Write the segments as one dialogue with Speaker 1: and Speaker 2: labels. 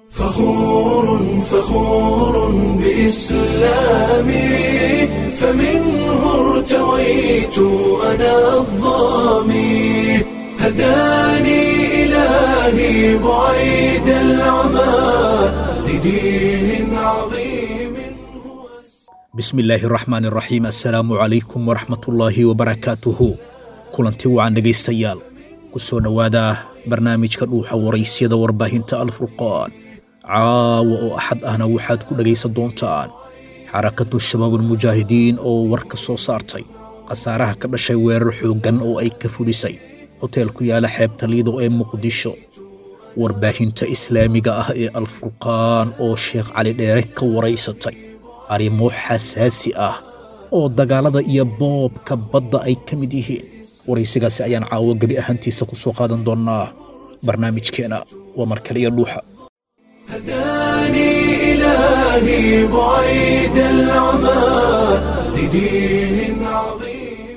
Speaker 1: فخور فخور بإسلامي فمنه ارتويت أنا الظامي هداني إلهي بعيد العمى لدين عظيم هو
Speaker 2: bismi illaahi raxmaan raxiim assalaamu calaykum waraxmatullaahi wabarakaatuhu kulanti wacan dhegaystayaal ku soo dhowaada barnaamijka dhuuxa waraysyada warbaahinta alfurqaan caawa oo axad ahna waxaad ku dhegaysan doontaan xarakatu shabaabulmujaahidiin oo war ka soo saartay khasaaraha ka dhashay weerar xooggan oo ay ka fulisay hoteel ku yaala xeebta liido ee muqdisho warbaahinta islaamiga ah ee alfurqaan oo sheekh cali dheere ka waraysatay arrimo xasaasi ah oo dagaalada iyo boobka badda ay ka mid yihiin waraysigaasi ayaan caawo gebi ahaantiisa ku soo qaadan doonnaa barnaamijkeena waa mar kale iyo dhuuxa
Speaker 1: هداني إلهي بعيد العمى لدين عظيم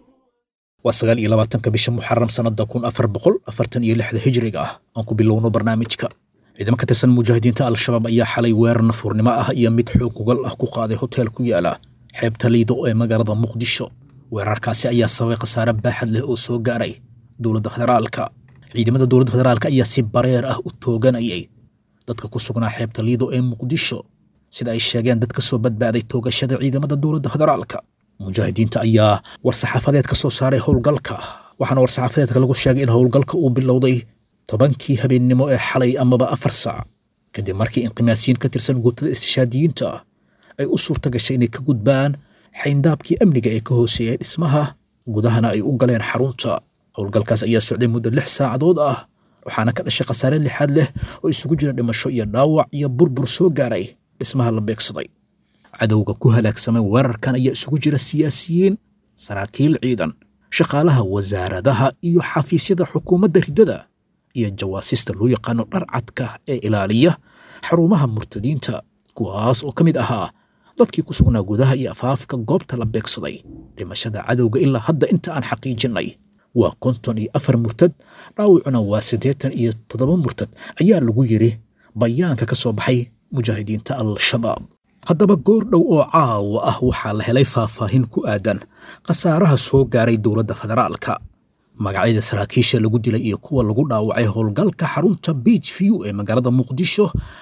Speaker 2: waa sagaal iyo labaatanka bisha muxaram sannada kun afar boqol afartan iyo lixda hijriga ah aan ku bilowno barnaamijka ciidamo ka tirsan mujaahidiinta al-shabaab ayaa xalay weerar nafuurnimo ah iyo mid xoog ugal ah ku qaaday hoteel ku yaala xeebta liido ee magaalada muqdisho weerarkaasi ayaa sababay khasaare baaxad leh oo soo gaaray dowladda federaalka ciidamada dowladda federaalka ayaa si bareer ah u tooganayay dadka ku sugnaa xeebta liido ee muqdisho sida ay sheegeen dad ka soo badbaaday toogashada ciidamada dowladda federaalka mujaahidiinta ayaa war-saxaafadeed ka soo saaray howlgalka waxaana war-saxaafadeedka lagu sheegay in howlgalka uu bilowday tobankii habeennimo ee xalay amaba afar saac kadib markii inqimaasiyiin ka tirsan guutada istishaadiyiinta ay u suurta gashay inay ka gudbaan xayndaabkii amniga ee ka hooseeyay dhismaha gudahana ay u galeen xarunta howlgalkaas ayaa socday muddo lix saacadood ah waxaana ka dhashay khasaare lixaad leh oo isugu jira dhimasho iyo dhaawac iyo burbur soo gaaray dhismaha la beegsaday cadowga ku halaagsamay weerarkan ayaa isugu jira siyaasiyiin saraakiil ciidan shaqaalaha wasaaradaha iyo xafiisyada xukuumadda riddada iyo jawaasista loo yaqaano dharcadka ee ilaaliya xarumaha murtadiinta kuwaas oo ka mid ahaa dadkii ku sugnaa gudaha iyo afaafka goobta la beegsaday dhimashada cadowga ilaa hadda inta aan xaqiijinnay waa konton iyo afar murtad dhaawacuna waa siddeetan iyo toddoba murtad ayaa lagu yidhi bayaanka ka soo baxay mujaahidiinta al-shabaab haddaba goor dhow oo caawa ah waxaa la helay faahfaahin ku aadan khasaaraha soo gaaray dowladda federaalka magacyada saraakiisha lagu dilay iyo kuwa lagu dhaawacay howlgalka xarunta beach view ee magaalada muqdisho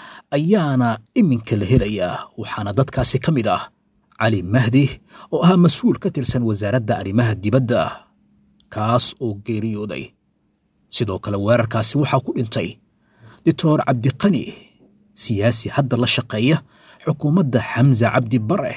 Speaker 2: ayaana iminka la helayaa waxaana dadkaasi ka mid ah cali mahdi oo ahaa mas-uul ka tirsan wasaaradda arrimaha dibadda kaas oo geeriyooday sidoo kale weerarkaasi waxaa ku dhintay doctor cabdiqani siyaasi hadda la shaqeeya xukuumadda xamse cabdi bare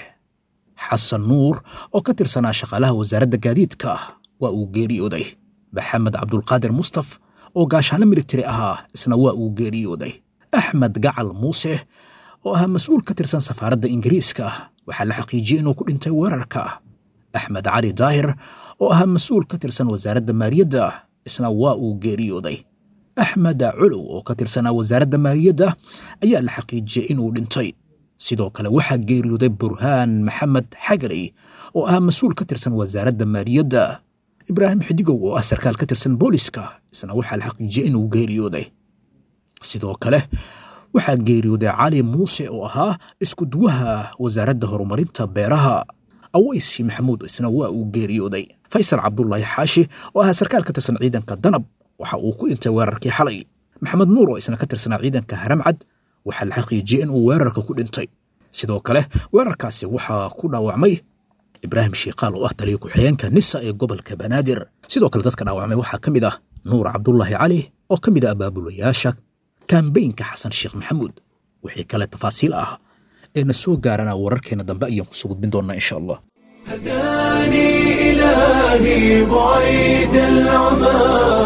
Speaker 2: xasan nuur oo ka tirsanaa shaqaalaha wasaaradda gaadiidka waa uu geeriyooday maxamed cabdulqaadir mustaf oo gaashaanle militari ahaa isna waa uu geeriyooday axmed gacal muuse oo ahaa mas-uul ka tirsan safaaradda ingiriiska waxaa la xaqiijiyey inuu ku dhintay weerarka axmed cali daahir oo ahaa mas-uul ka tirsan wasaaradda maaliyadda isna waa uu geeriyooday axmed culow oo ka tirsanaa wasaaradda maaliyadda ayaa la xaqiijiyey inuu dhintay sidoo kale waxaa geeriyooday burhaan maxamed xagaley oo ahaa mas-uul ka tirsan wasaaradda maaliyadda ibraahim xidigow oo ah sarkaal ka tirsan booliska isna waxaa la xaqiijiyey inuu geeriyooday sidoo kale waxaa geeriyooday cali muuse oo ahaa isku duwaha wasaaradda horumarinta beeraha aweysi maxamuud isna waa uu geeriyooday faysal cabdulaahi xaashi oo ahaa sarkaal ka tirsan ciidanka danab waxa uu ku dhintay weerarkii xalay maxamed nuur oo isna ka tirsanaa ciidanka haramcad waxaa la xaqiijiyey inuu weerarka ku dhintay sidoo kale weerarkaasi waxaa ku dhaawacmay ibraahim shiikaal oo ah taliya ku-xigeenka nisa ee gobolka banaadir sidoo kale dadka dhaawacmay waxaa ka mid ah nuur cabdulaahi cali oo ka mid ah abaabulayaasha kambeynka xasan sheekh maxamuud wixii kale tafaasiil ah ee na soo gaarana wararkeena dambe ayaan kusoo gudbin doonaa insha allah
Speaker 1: هداني إلهي بعيد العمى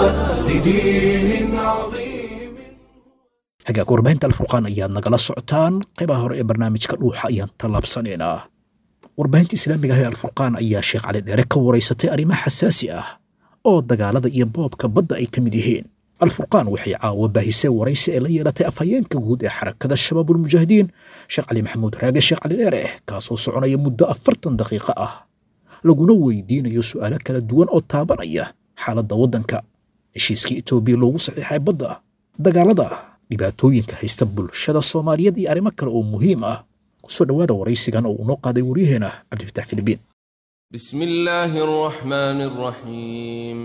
Speaker 1: لدين عظيم
Speaker 2: hagaag warbaahinta alfurqaan ayaad nagala socotaan qaybaha hore ee barnaamijka dhuuxa ayaan tallaabsanaynaa warbaahinta islaamiga ah ee alfurqaan ayaa sheekh cali dheere ka waraysatay arrimo xasaasi ah oo dagaalada iyo boobka badda ay ka mid yihiin alfurqaan waxay caawa baahisay waraysi ee la yeelatay afhayeenka guud ee xarakada shabaabulmujaahidiin sheekh cali maxamuud raage sheekh cali dheere kaasoo soconaya muddo afartan daqiiqo ah laguna weydiinayo su'aalo kala duwan oo taabanaya xaaladda waddanka heshiiskii etoobiya loogu saxiixay badda dagaalada dhibaatooyinka haysta bulshada soomaaliyeed iyo arrimo kale oo muhiim ah kusoo dhowaada waraysigan oo uu noo qaaday waryaheena cabdifatax filibiin
Speaker 3: بسم الله الرحمن الرحيم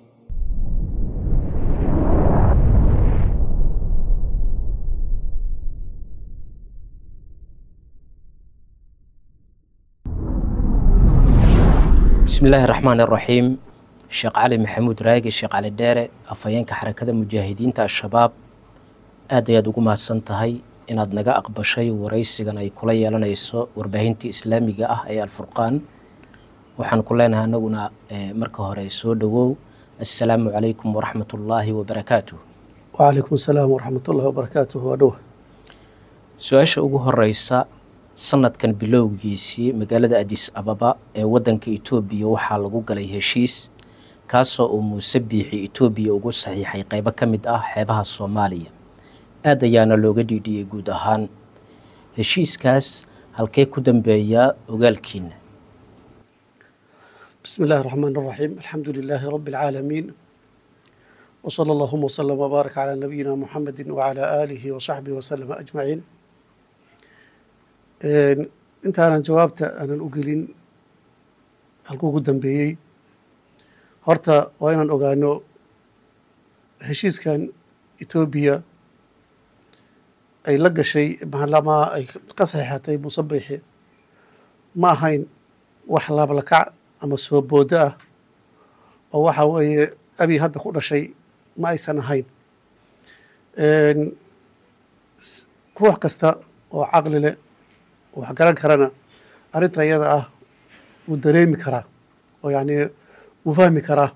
Speaker 4: bismillaahi raxmaan iraxiim sheekh cali maxamuud raagi sheekh cali dheere afhayeenka xarakada mujaahidiinta al-shabaab aad ayaad ugu mahadsan tahay inaad naga aqbashay waraysigan ay kula yeelanayso warbaahintii islaamiga ah ee alfurqaan waxaan ku leenahay anaguna marka hore soo dhowow assalaamu calaykum waraxmat ullaahi wabarakaatuh
Speaker 5: wcalaykum asalaam waraxmat ullahi wabarakaatuh waa dhowa
Speaker 4: su-aasha ugu horeysa sanadkan bilowgiisii magaalada adis ababa ee wadanka etoobiya waxaa lagu galay heshiis kaasoo uu muuse biixi etoobiya ugu saxiixay qeybo ka mid ah xeebaha soomaaliya aad ayaana looga dhiidhiyey guud ahaan heshiiskaas halkee ku dambeeyaa ogaalkiina
Speaker 5: bismi illahi raxmaan raxiim alxamdu lilaahi rabi alcaalamiin wsala allahuma wslama wbaarak calaa nabiyina muxamedi wacalaa aalihi wasaxbihi wasalama ajmaciin intaanan jawaabta aanan u gelin halkuu ugu dambeeyey horta waa inaan ogaano heshiiskan etoobiya ay la gashay maalamaa ay ka saxiixatay muuse biixi ma ahayn wax laablakac ama soo boodo ah oo waxa weeye abi hadda ku dhashay ma aysan ahayn ruux kasta oo caqli leh wax garan karana arrinta iyada ah wuu dareemi karaa oo yacni wuu fahmi karaa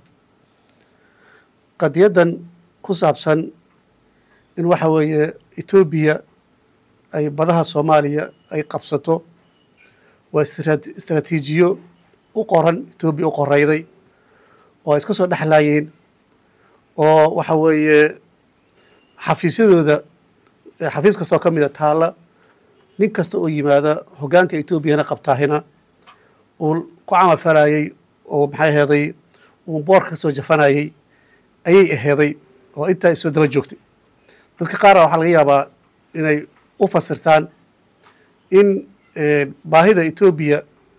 Speaker 5: qadiyaddan ku saabsan in waxa weeye etoobiya ay badaha soomaaliya ay qabsato waa istraatiijiyo u qoran etoobiya u qoreyday oo ay iska soo dhexlaayeen oo waxa weeye xafiisyadooda xafiis kastoo ka mida taalla nin kasta oo yimaada hoggaanka etoobiyana qabtaahina uu ku camal falayey oo maxay aheeday uu boorka ka soo jafanayey ayay aheeday oo intaa isoo daba joogtay dadka qaara waxaa laga yaabaa inay u fasirtaan in baahida etoobiya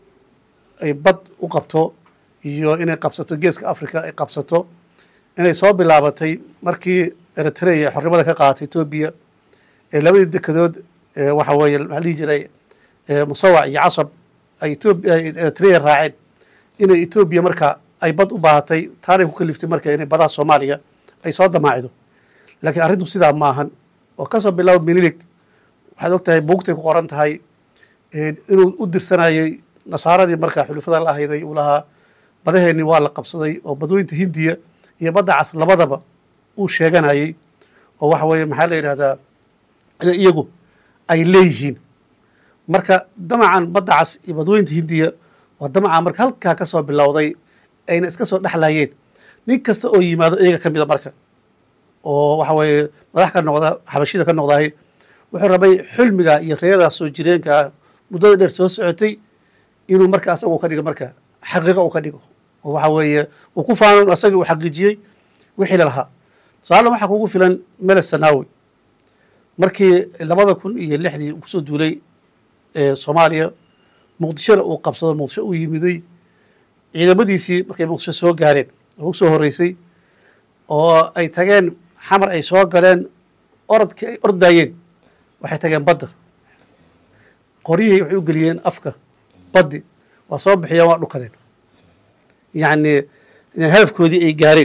Speaker 5: ay bad u qabto iyo inay qabsato geeska africa ay qabsato inay soo bilaabatay markii eritrea ay xornimada ka qaadatay etoobiya ee labadii dekedood waxa weeye maxaa dhihi jiray musawac iyo casab ay etoobiya eritrea raaceen inay etoobiya marka ay bad u baahatay taanay ku kaliftay marka inay badaha soomaaliya ay soo damaacido laakiin arrintu sidaa ma ahan oo kasoo bilaabo minilig waxaad og tahay buugtay ku qoran tahay inuu u dirsanayay nasaaradii markaa xulufada la ahayday uu lahaa badaheenni waa la qabsaday oo badweynta hindiya iyo badda cas labadaba uu sheeganayey oo waxa weeye maxaa la yidhahdaa inay iyagu ay leeyihiin marka damacan badda cas iyo badweynta hindiya waa damaca marka halkaa ka soo bilowday ayna iska soo dhexlayeen nin kasta oo yimaado iyaga ka mida marka oo waxa weeye madax ka noqda xabashida ka noqdahay wuxuu rabay xulmiga iyo reedaas soo jireenka ah muddada dheer soo socotay inuu marka asagu ka dhigo marka xaqiiqa uu ka dhigo oo waxa weeye uu ku faano asagii uu xaqiijiyey wixii lalahaa tusaale waxaa kugu filan meles sanaawi markii labada kun iyo lixdii kusoo duulay soomaaliya muqdishona uu qabsado muqdisho uu yimiday ciidamadiisii markay muqdisho soo gaareen oo u soo horreysay oo ay tageen xamar ay soo galeen orodkii ay ordayeen waxay tageen badda qoryihii waxay u geliyeen afka baddi waa soo bixiyeen waa dhukadeen yacni hadafkoodii ay gaareen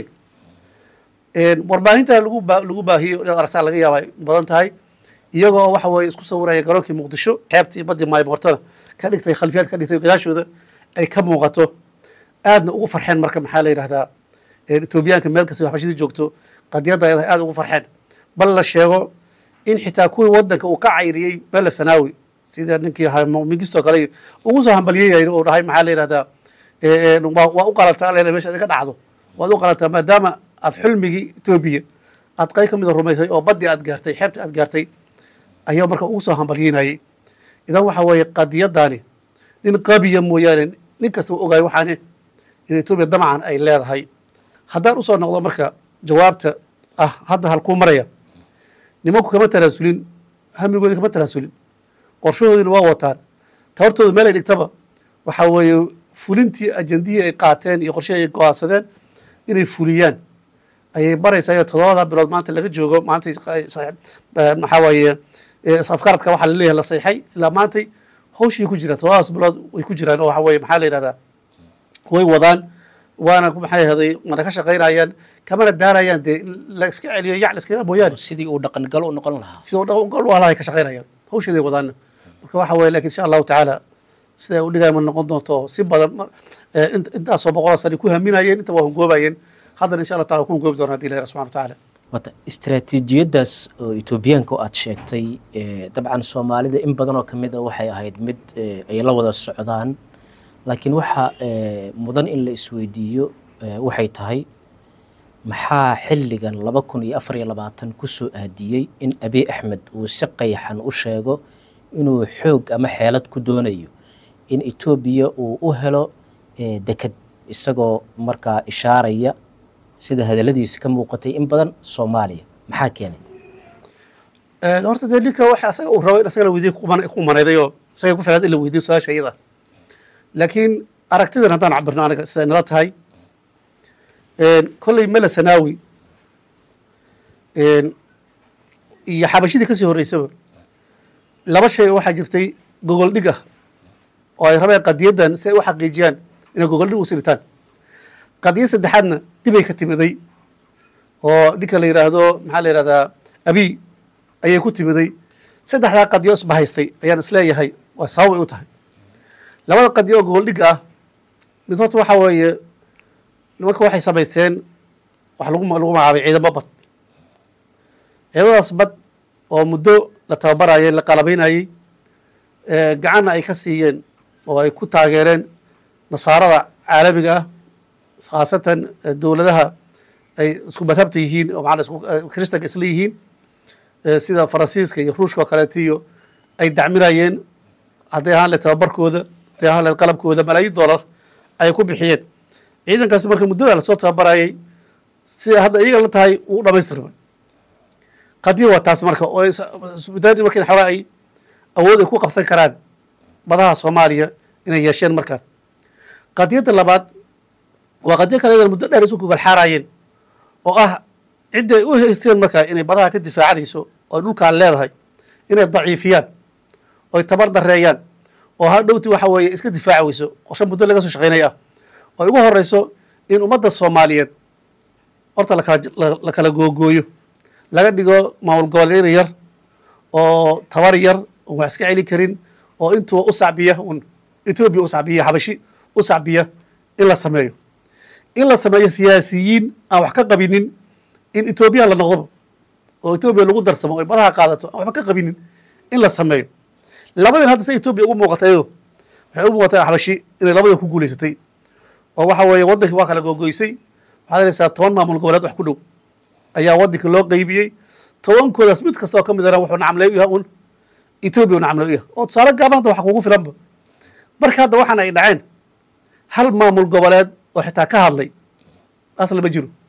Speaker 5: warbaahinta lagu ba lagu baahiyo inaad aragtaa laga yaaba badan tahay iyagoo waxa weeye isku sawiraya garoonkii muqdisho xeebtii baddii maaymoortana ka dhigtay khalfiyaad ka dhigtay gadaashooda ay ka muuqato aadna ugu farxeen marka maxaa la yidhahdaa etoobiyaanka meel kasta waxbashadii joogto qadiyadda ay aada ugu farxeen bal la sheego in xitaa kuwii wadanka uu ka cayriyey bele sanaawi sida ninkii mingistoo kale ugu soo hambalyeyayn oo dhahay maxaa la yidhahdaa waa u qalantaa alele mesha ka dhacdo waad u qalantaa maadaama aad xulmigii etoobiya aad qayb ka mida rumaysay oo baddii aad gaartay xeebtii aad gaartay ayaa marka ugu soo hambalyeynayay idan waxa weeye qadiyaddaani nin qabiya mooyaane nin kasta u ogaay waxaane in etoobiya damacan ay leedahay haddaan usoo noqdo marka jawaabta ah hadda halkuu maraya nimanku kama tanaasulin hamigoodi kama tanaasulin qorshahoodina waa wataan tabartooda meel ay dhigtaba waxa weeye fulintii ajandihii ay qaateen iyo qorshihii ay go-aansadeen inay fuliyaan ayay baraysaa iyo toddobada bilood maanta laga joogo maantay maxaa weeye afkaradka waxaa laleeyahay la sayxay ilaa maantay hawshii ku jiraan toddobadaas bilood way ku jiraan oo waxa weeye maxaa la yidhahdaa way wadaan waana maxay ahday mana ka shaqaynayaan kamana daarayaan dee in la iska celiyo yac la iskala mooyaane
Speaker 4: sidii uu dhaqangal u noqon lahaa
Speaker 5: sidoo dhan gol walahay ka shaqaynayaan hawsheeday wadaana marka waxa weeye lakin insha allahu tacaala siday u dhigaya ma noqon doonto si badan mar- eh, int- intaasoo boqol sani ku haminayeen inta waa hungoobayeen haddana insha allah taala ku hungoobi doona haddi ilahi subxana wa tacaala
Speaker 4: wata istaraatiijiyaddaas oo etoobiyaanka oo aad sheegtay eh, dabcan soomaalida in badan oo ka mid a waxay ahayd mid eh, ay la wada socdaan laakiin waxa eh, mudan in la isweydiiyo eh, waxay tahay maxaa xilligan laba kun iyo afar iyo labaatan ku soo aadiyey in abiy axmed uu si qayaxan u sheego inuu xoog ama xeelad ku doonayo in etoobiya uu u helo eh, deked isagoo markaa ishaaraya sida hadalladiisa ka muuqatay in badan soomaaliya maxaa keenay
Speaker 5: Eh, horta dee ninka waxa asaga uu rabay in asaga la weydiyo ku manayday oo isaga ku filaad in la weydiyo su-aasha iyada laakiin aragtidan haddaan cabirno aniga siday nala tahay kolley mele sanaawi iyo xabashidii kasii horreysaba laba shay oo waxaa jirtay gogol dhig ah oo ay rabeen qadiyaddan si ay u xaqiijiyaan inay gogol dhig u siritaan qadiyad saddexaadna dibay ka timiday oo ninka la yidhaahdo maxaa la yidhahdaa abiy ayay ku timiday saddexdaa qadiyo isbahaystay ayaan isleeyahay waa sabab ay u tahay labada qadiyo oo gogol dhigga ah mid horta waxaa weeye nimanka waxay samaysteen wax lagu lagu magacaabay ciidamo bad ciidamadaas bad oo muddo la tababarayay la qalabaynayey gacanna ay ka siiyeen oo ay ku taageereen nasaarada caalamiga ah khaasatan dowladaha ay isku madhabta yihiin oo maana isku kristanka isla yihiin sida faransiiska iyo ruushka oo kaleeto iyo ay dacminayeen hadday ahaan leed tababarkooda hadday ahaan leed qalabkooda malaayiin dollar ay ku bixiyeen ciidankaasi marka muddada lasoo tababarayay sida hadda iyaga la tahay uu dhamaystirmay qadiya waa taas marka oo isbitaani marka xoogaa ay awood ay ku qabsan karaan badaha soomaaliya inay yeesheen markaan qadiyadda labaad waa qadiyo kale iyadan muddo dheer isu gogol xaarayeen oo ah cidda ay u haysteen markaa inay badaha ka difaacanayso oo dhulkaan leedahay inay daciifiyaan oy tabar dareeyaan oo hadhowti waxa weeye iska difaaci weyso qorshe muddo laga soo shaqaynaya ah oo ugu horeyso in ummadda soomaaliyeed horta lakala la kala googooyo laga dhigo maamul goboleed yar oo tabar yar oon wax iska celin karin oo intuu u sacbiya un etoobiya u sacbiya xabashi u sacbiya in la sameeyo in la sameeyo siyaasiyiin aan wax ka qabinin in etoobiya la noqdoba oo etoobiya lagu darsamo oy badaha qaadato aan waxba ka qabinin in la sameeyo labadin hadda se etoobiya ugu muuqata iyado waxay u muuqataa xabashi inay labada ku guuleysatay oo waxa weeye waddankii waa kala googoysay waxaad helaysaa toban maamul goboleed wax ku dhow ayaa waddanka loo qeybiyey tobankoodaas mid kasta oo ka midana wuxuu nacamley u yahay un etoobiya u nacamley u yahay oo tusaale gaaban hadda wax kugu filanba marka hadda waxaan ay dhaceen hal maamul goboleed oo xitaa ka hadlay asla ma jiro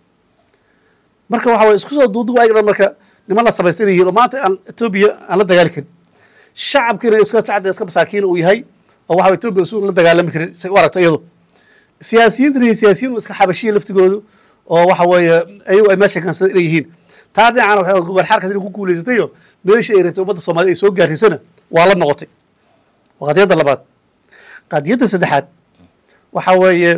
Speaker 5: marka waxa weye isku soo duuduub ayaga dhan marka niman la samaystay inay yihiin oo maanta aan etoobiya aan la dagaali karin shacabkiina iska sacda iska masaakiin uu yahay oo waxa etoobiya isu la dagaalami karin say u aragto iyadu siyaasiyiintana iyo siyaasiyiin iska xabashiya laftigoodu oo waxa weeye ayagu ay meesha kaansadeen inay yihiin taa dhinacana waxay gogol xaarkaas inay ku guuleysatayo meesha ay rabtay ummadda soomaaliyed ay soo gaarsiisana waa la noqotay waa qadiyadda labaad qadiyadda saddexaad waxa weeye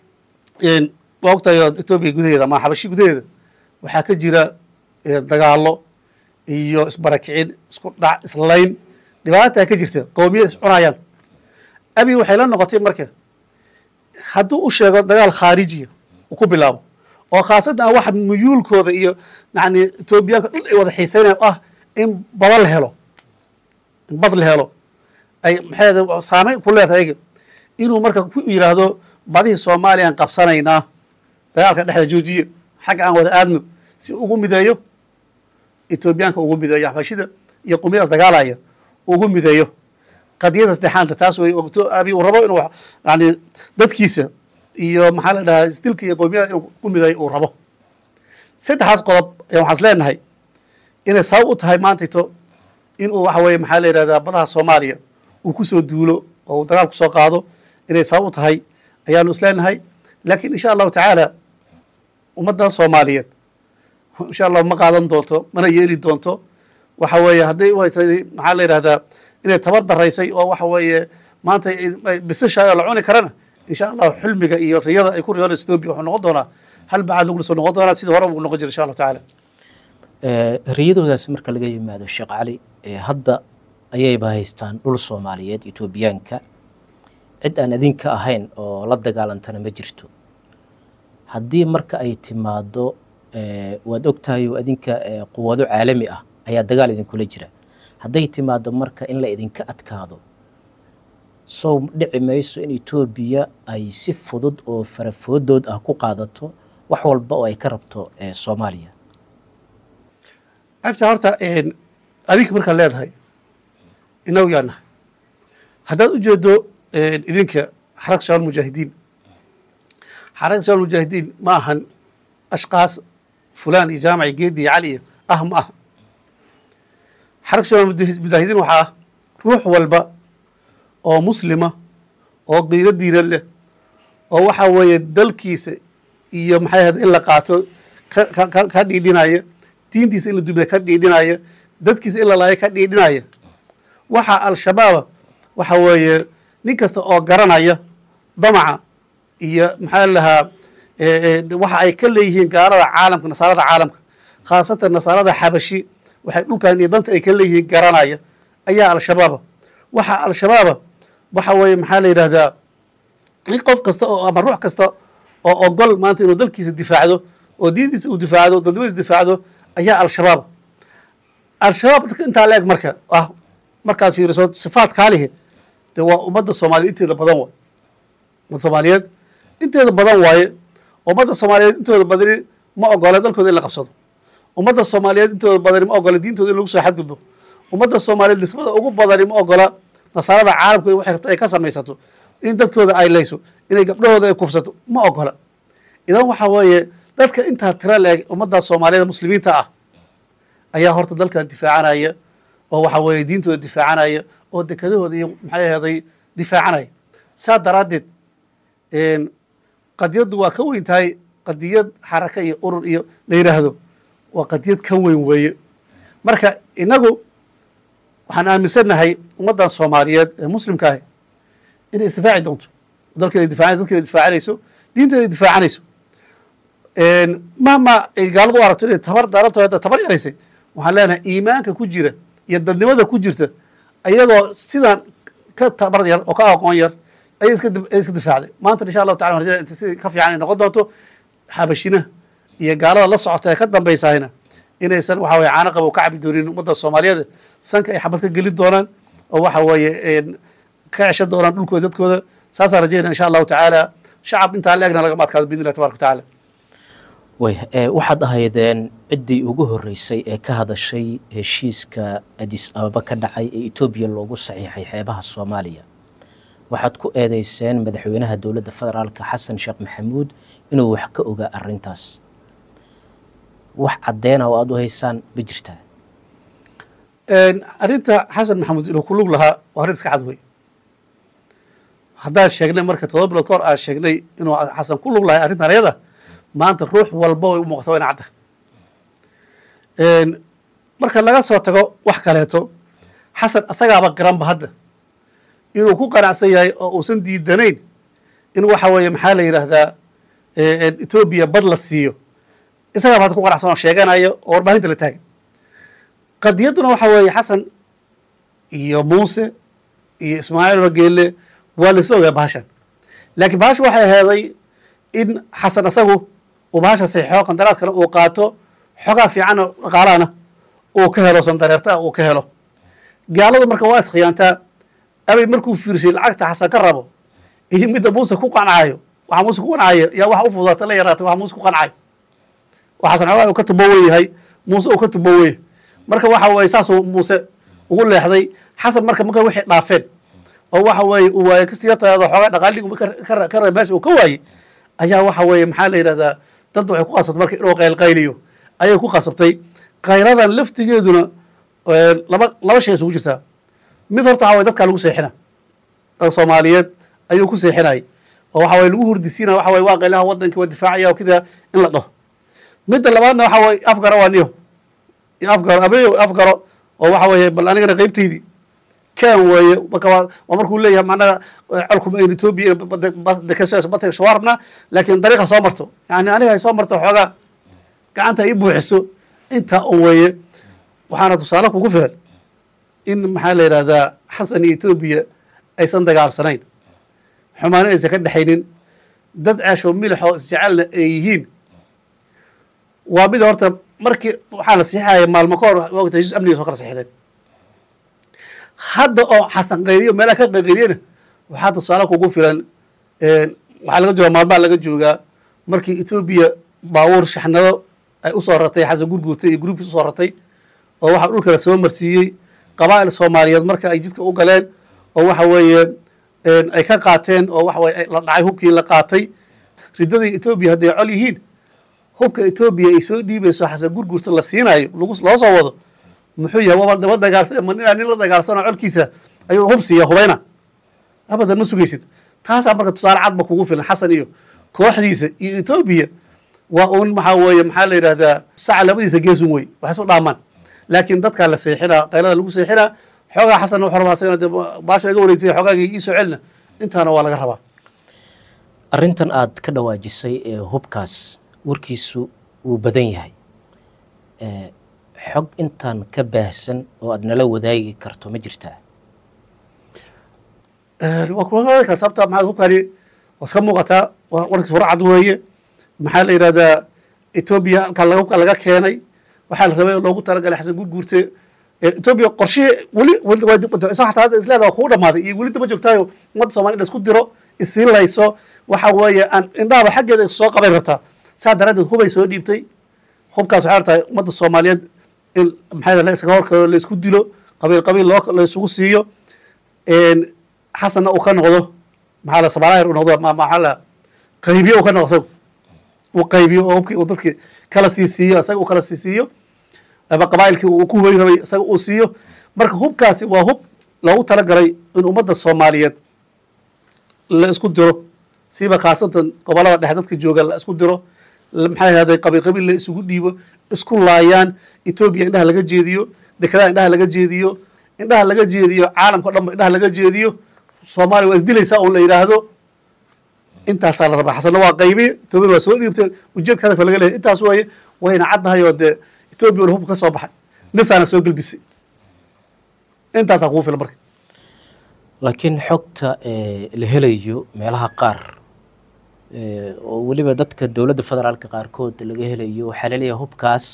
Speaker 5: waa ogtahay etoobiya gudaheeda ama xabashi gudaheeda waxaa ka jira dagaalo iyo isbarakicin isku dhac islayn dhibaataa ka jirta qowmiyad is cunayaan abi waxay la noqotay marka hadduu u sheego dagaal khaarijiya uu ku bilaabo oo khaasatan ah waxa muyuulkooda iyo yani etoobiyaanka dhul ay wada xiiseynayan ah in bada la helo in bad la helo ay maxay saameyn ku leedahay ayaga inuu marka ku yidhaahdo badihii soomaaliyaan qabsanaynaa dagaalka dhexda joojiya xagga aan wada aadno si ugu mideeyo etoobiyaanka ugu mideeyo xabashida iyo qumiyadaas dagaalaya ugu mideeyo qadiyada saddexaanta taas wey abi uu rabo inuu yani dadkiisa iyo maxaa la dhahaa isdilka iyo qowmiyada inuu ku midayo uu rabo saddexaas qodob ayaan waxaan is leenahay inay sabab u tahay maantayto inuu waxa weeye maxaa la yidhahdaa badaha soomaaliya uu ku soo duulo oo uu dagaal ku soo qaado inay sabab u tahay ayaanu isleenahay laakiin insha allahu tacaala ummaddan soomaaliyeed insha allahu ma qaadan doonto mana yeeli doonto waxa weeye hadday u haytay maxaa la yidhahdaa inay tabar daraysay oo waxa weeye maanta bisashaay oo la cuni karana insha allahu xilmiga iyo riyada ay ku riyoonaysa etoobiya wuxuu noqon doonaa hal bacaad lagu soo noqon doonaa sidii hore uu noqon jira insha allahu tacaala
Speaker 4: riyadoodaas marka laga yimaado sheekh cali hadda ayayba haystaan dhul soomaaliyeed etoobiyaanka cid aan idinka ahayn oo la dagaalantana ma jirto haddii marka ay timaado waad ogtahay oo idinka quwado caalami ah ayaa dagaal idinkula jira hadday timaado marka in la idinka adkaado sow dhici mayso in etoobiya ay si fudud oo farafoodood ah ku qaadato wax walba oo ay ka rabto soomaaliya
Speaker 5: afta horta adinka markaad leedahay inagu yaa nahay haddaad u jeedo idinka xarag shabaal mujaahidiin xarag shabaal mujaahidiin ma ahan ashkaas fulaan iyo jaamaci geedi iyo cali iyo ah ma aha xarag shabaal mujaahidiin waxaa ah ruux walba oo muslima oo qiiro diinan leh oo waxa weeye dalkiisa iyo maxay ahayd in la qaato ka dhiidhinaya diintiisa in la dumiya ka dhiidhinaya dadkiisa in la laayo ka dhiidhinaya waxaa al-shabaaba waxa weeye nin kasta oo garanaya damaca iyo maxaa lahaa waxa ay ka leeyihiin gaalada caalamka nasaarada caalamka khaasatan nasaarada xabashi waxay dhulkan iyo danta ay ka leeyihiin garanaya ayaa al-shabaaba waxaa al-shabaaba waxa weeye maxaa la yidhahdaa in qof kasta oo ama ruux kasta oo ogol maanta inuu dalkiisa difaacdo oo diintiisa uu difaacdo dadnimadiisa difaacdo ayaa al-shabaab al-shabaab dadka intaa la eg marka ah markaad fiiriso sifaat kaalihi dee waa ummadda soomaaliyeed inteeda badan waay ummadda soomaaliyeed inteeda badan waaye ummadda soomaaliyeed intooda badani ma ogola dalkooda in la qabsado ummadda soomaaliyeed intooda badani ma ogola diintooda in lagu soo xadgudbo ummadda soomaaliyeed nisbada ugu badani ma ogola nasaarada caalamka waxay rabto ay ka samaysato in dadkooda ay layso inay gabdhahooda ay kufsato ma ogola idan waxa weeye dadka intaa tira la-eg ummadda soomaaliyeed muslimiinta ah ayaa horta dalkan difaacanaya oo waxa weeye diintooda difaacanaya oo dekadahooda iyo maxay aheeday difaacanaya saa daraaddeed qadiyaddu waa ka weyn tahay qadiyad xaraka iyo urur iyo la yidhaahdo waa qadiyad ka weyn weeye marka inagu waxaan aaminsannahay ummaddan soomaaliyeed ee muslimka ahi inay isdifaaci doonto dalkeeda difacanayso dadkeeda difaacanayso diinteeda difaacanayso mahma ay gaaladu u aragto inay tabar daaranto hadda tabar yaraysay waxaan leenahay iimaanka ku jira iyo dadnimada ku jirta ayagoo sidaan ka tabar yar oo ka aqoon yar ayay iska ay iska difaacday maanta insha allahu tacala rajada inta sidii ka fiican ay noqon doonto xabashina iyo gaalada la socota ee ka dambaysahayna inaysan waxa weye caano qabo ka cabi doonin ummadda soomaaliyeed sanka ay xabad ka gelin doonaan oo waxa weeye ka ceshan doonaan dhulkooda dadkooda saasaan rajaynaa insha allahu tacaala shacab intaa la egna lagama adkaado biidn illahi tabaraka watacaala
Speaker 4: way waxaad ahaydeen ciddii ugu horreysay ee ka hadashay heshiiska adis ababa ka dhacay ee etoobiya loogu saxiixay xeebaha soomaaliya waxaad ku eedeyseen madaxweynaha dowladda federaalka xasan sheekh maxamuud inuu wax ka ogaa arrintaas wax caddeena oo aada u haysaan ma jirtaa
Speaker 5: arrinta xasan maxamuud inuu ku lug lahaa waa arrin iska cad wey haddaan sheegnay marka todoba bilood ka hor aan sheegnay inuu xasan ku lug lahay arrintan ayada maanta ruux walba way u muuqata waa ina cadda marka laga soo tago wax kaleeto xasan asagaaba qiranba hadda inuu ku qanacsan yahay oo uusan diidanayn in waxa weeye maxaa la yidhaahdaa etoobiya bad la siiyo isagaaba hadda ku qanacsan oo sheeganayo oo warbaahinta la taagan qadiyadduna waxa weeye xasan iyo muuse iyo ismaaciil bageelle waa la isla ogaa bahashan laakiin bahasha waxay aheeday in xasan asagu uu bahasha saxiixo qandaraaskana uu qaato xogaa fiicanna dhaqaalahana uu ka helo sandareertaa uu ka helo gaaladu marka waa iskhiyaantaa abay markuu fiirshay lacagta xasan ka rabo iyo midda muuse ku qancayo waxa muuse ku qancayo yaa waxa u fudaata la yaraatay waxa muuse ku qancayo oo xasan xogaa uu ka tubowen yahay muuse uu ka tubowen marka waxa weeye saasuu muuse ugu leexday xasan marka marka waxay dhaafeen oo waxa weeye uu waaye kastiyartaada xoogaa dhaqaaligi ka raba meesha uu ka waayey ayaa waxa weeye maxaa la yidhahdaa dad waxay ku qasabtay marka inuu qaylqayliyo ayay ku qasabtay khayradan laftigeeduna laba laba shay isugu jirtaa mid horta waxa waye dadkaa lagu seexina oo soomaaliyeed ayuu ku seexinayay oo waxa waye lagu hurdisiinaya waxa waye waa qaylaha waddankii waa difaacaya oo kida in la dhaho midda labaadna waxa waye afgaro waa niyo iyo afgaro abeeyo afgaro oo waxa weeye bal anigana qeybtaydii kan weeye marka waa waa markuu leeyahay macnaha colkuma ayn etoobiya dekashaas bata waa rabnaa laakiin dariiqa soo marto yani aniga ay soo marto xoogaa gacanta ii buuxiso intaa un weeye waxaana tusaale kugu filan in maxaa la yidhahdaa xasan iyo etoobiya aysan dagaalsanayn xumaano aysan ka dhexaynin dad ceesho milixoo isjecelna ay yihiin waa mid horta markii waxaa la siixaya maalmo ka hor wagta heshiis amniga soo kala siixdeen hadda oo xasan qayriyo meelaha ka qayqayriyana waxaa tusaale kugu filan waxaa laga joogaa maalmaha laga joogaa markii etoobiya baabuur shaxnado ay usoo ratay xasan gurguurtay iyo gruubkiis usoo ratay oo waxaa dhulkala soo marsiiyey qabaa'il soomaaliyeed marka ay jidka u galeen oo waxa weeye ay ka qaateen oo waxa weye la dhacay hubkii la qaatay riddadii etoobiya hadday col yihiin hubka etoobiya ay soo dhiibayso xasan gurguurta la siinayo lagu loo soo wado muxuu yahay waba daba dagaal ma inaa nin la dagaalsano colkiisa ayuu hub siiya hubayna abadan ma sugaysid taasaa marka tusaale cadba kugu filan xasan iyo kooxdiisa iyo etoobiya waa uun maxaa weeye maxaa la yidhahdaa saca labadiisa geesun wey wax isu dhaamaan laakiin dadkaa la seexinaa qaylada lagu seexinaa xoogaa xasanna wuxuu rabaa asagana dee baasha iga wareegsay xoogaagii ii soo celina intaana waa laga rabaa
Speaker 4: arrintan aad ka dhawaajisay ee hubkaas warkiisu wuu badan yahay xog intaan ka baahsan oo aad nala wadaagi karto ma jirtaa
Speaker 5: waa kuwaa kara sababta maxaa hubkani waa iska muuqataa warkiis hore cad weeye maxaa la yidhahdaa etoobiya halkaa laga hubka laga keenay waxaa la rabay loogu talagalay xasan gurguurte etoobiya qorshihii weli isagoo xataa hadda isleeda waa kugu dhamaaday iyo weli daba joogtaayo ummadda soomaliya in la isku diro isiinlayso waxa weeye aan indhahaba xaggeeda soo qabay rabtaa saa daraaddeed hubay soo dhiibtay hubkaas waxay rabtaa ummadda soomaaliyeed in maxaa la iskaga horkaro la isku dilo qabiil qabiil loo la isugu siiyo xasanna uu ka noqdo maxaa la samaalaahir uu noqdo maxaa la qaybiyo uu ka noqdo isagu uu qaybiyo oo hubkii uu dadkii kala sii siiyo isaga uu kala sii siiyo ama qabaa'ilkii uu ku hubayn rabay isaga uu siiyo marka hubkaasi waa hub loogu talagalay in ummadda soomaaliyeed la isku diro siiba khaasatan gobollada dhexe dadka jooga la isku diro maxaa yahday qabiil qabiil la isugu dhiibo isku laayaan etoobiya indhaha laga jeediyo dekedaha indhaha laga jeediyo indhaha laga jeediyo caalamka o dhan ba indhaha laga jeediyo soomaaliya waa isdilaysaa un la yidhaahdo intaasaa la rabaa xasanna waa qaybi etoobiya waa soo dhiibtay ujeedka hadafka laga leeyahy intaas waaye wayna caddahay oo dee etoobiya hubka ka soo baxay nisaana soo gelbisay intaasaa kugu filan marka
Speaker 4: laakiin xogta la helayo meelaha qaar oo weliba dadka dowladda federaalka qaarkood laga helayo waxaa laleeyahay hubkaas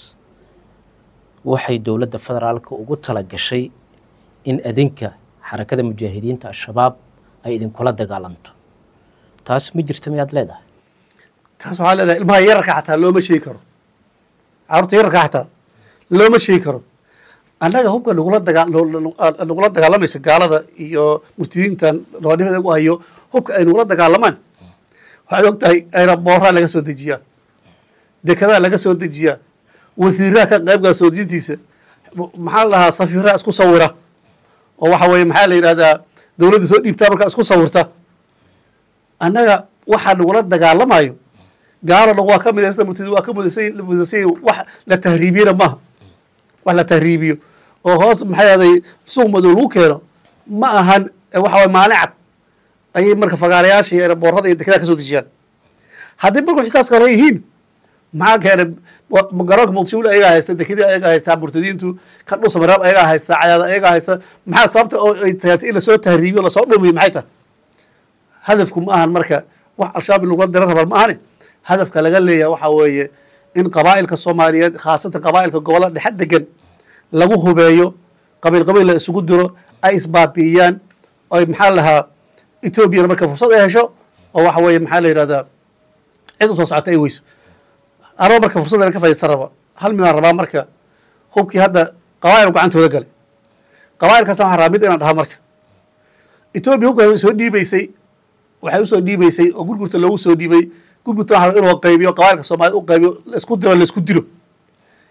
Speaker 4: waxay dowladda federaalka ugu tala gashay in adinka xarakada mujaahidiinta al-shabaab ay idinkula dagaalanto taas ma jirta miyaad leedahay
Speaker 5: taas waxaa leedahay ilmaha yararka xataa looma sheegi karo carruurta yararka xataa looma sheegi karo annaga hubka nagula dagaa nagula dagaalamaysa gaalada iyo murtidiintan dabadhifada u hayo hubka ay nagula dagaalamaan waxaad og tahay aeroboorraa laga soo dejiyaa dekedaa laga soo dejiyaa wasiiraha ka qaybgala soo dejintiisa maxaa la dhahaa safiiraha isku sawira oo waxa weeye maxaa la yidhahdaa dowladda soo dhiibtaa markaa isku sawirta annaga waxaa nagula dagaalamayo gaalo dhan waa ka midaysta murtidi waa ka mudaysan wax la tahriibiyena maaha wax la tahriibiyo oo hoos maxaa yahday suuq madow lagu keeno ma ahan waxa waye maalin cad ayay marka fagaarayaasha iyo boorada iyo dekedaa ka soo dejiyaan haddii marku xisaas kala yihiin maxaa keenay garoonka muqdisho weli ayagaa haysta dekedii ayagaa haystaa murtadiintu kan dhul samaraab ayagaa haysta cayaada ayagaa haysta maxaa sababta oo ay tahatay in lasoo tahriibiyo lasoo dhumiyo maxay tahay hadafku ma ahan marka wax al-shabaab in lagula dira rabaa ma ahane hadafka laga leeyahay waxaa weeye in qabaa'ilka soomaaliyeed khaasatan qabaa'ilka gobollada dhexe degan lagu hubeeyo qabiil qabiil la isugu diro ay isbaabi'iyaan oy maxaa lahaa etoobiyana marka fursad ay hesho oo waxa weeye maxaa la yidhahdaa cid usoo socota ay weyso anoo marka fursaddan ka fadhiista raba hal midaan rabaa marka hubkii hadda qabaa'il gacantooda galay qabaa'ilkaas waxaan rabaa mid inaan dhaha marka etoobiya hubka soo dhiibaysay waxay usoo dhiibaysay oo gurgurta loogu soo dhiibay gurgurta waxa inuu qaybiyo qabailka soomaaliyed u qaybiyo laisku diro laisku dilo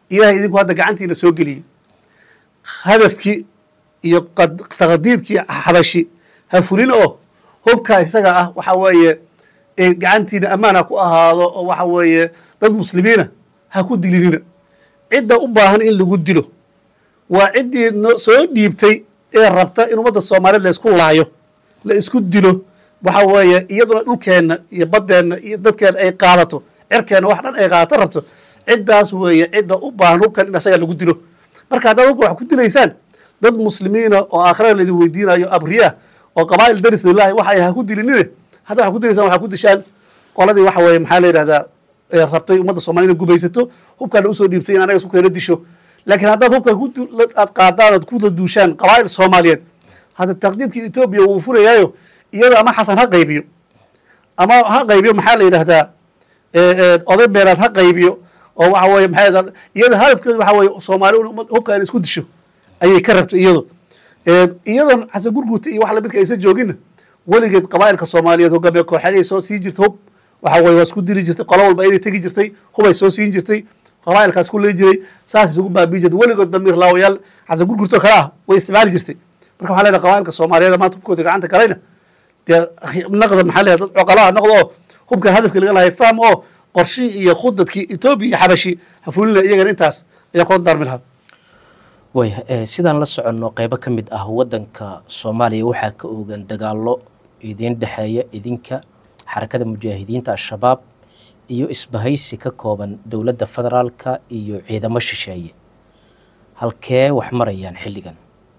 Speaker 5: ilahay idinku hadda gacantiina soo geliyey hadafkii iyo qad- taqdiidkii xabashi ha fulin oo hubkaa isaga ah waxa weeye ee gacantiina ammaan ha ku ahaado oo waxa weeye dad muslimiina ha ku dilinina cidda u baahan in lagu dilo waa ciddii no- soo dhiibtay ee rabta in ummadda soomaaliyeed la isku laayo la isku dilo waxa weeye iyaduna dhulkeenna iyo baddeenna iyo dadkeenna ay qaadato cirkeenna wax dhan ay qaadato rabto ciddaas weeye cidda u baahan hubkan in asaga lagu dilo marka haddaad hubka wax ku dilaysaan dad muslimiina oo aakhirada laidin weydiinayo abriya oo qabaa'il daris lillahi waxay ha ku dilinine haddaad wax ku dilaysaan waxaa ku dishaan qoladii waxa weeye maxaa la yidhahdaa ee rabtay ummadda soomaliya inay gubaysato hubkaana usoo dhiibtay in anaga isku keena disho laakiin haddaad hubka ku du- la- aad qaadaan ood ku duushaan qabaa'il soomaaliyeed hadda taqdiidkii etoobiya wuu furayaayo iyada ama xasan ha qaybiyo ama ha qaybiyo maxaa la yidhahdaa ee, ee, oday beeraad ha qaybiyo oo waxa weeye maxaa yidhahdaa iyada hadafkeedu waxa weeye soomaali in ummad- hubka in isku disho ayay ka rabtay iyadu Ee, iyadoon xasan gurguurta iyo wax lamidka aysan jooginna weligeed qabaa'ilka soomaaliyeed hogaamiye kooxaday soo siin jirtay hub waxa weye waa isku diri jirtay qolo walba inay tegi jirtay hubay soo siin jirtay qabaa'ilkaas ku leyn jiray saas isugu baabiin jirtay weligood damiir laawayaal xasan gurguurtoo kale ah way isticmaali jirtay marka waxaa leenahay qabaa'ilka soomaaliyeed maanta hubkooda gacanta galayna dee naqda maxaa leeyahay dad coqolaha noqdo oo hubka hadafka laga lahay fahm oo qorshihii iyo khudadkii etoobiya iyo xabashi ha fulina iyagana intaas ayaan kula daarmi lahaa
Speaker 4: waaya eh, sidaan la soconno qeybo ka mid ah waddanka soomaaliya waxaa ka oogan dagaallo idiin dhexeeya idinka xarakada mujaahidiinta al-shabaab iyo isbahaysi ka kooban dowladda federaalka iyo ciidamo shisheeye halkee wax marayaan xilligan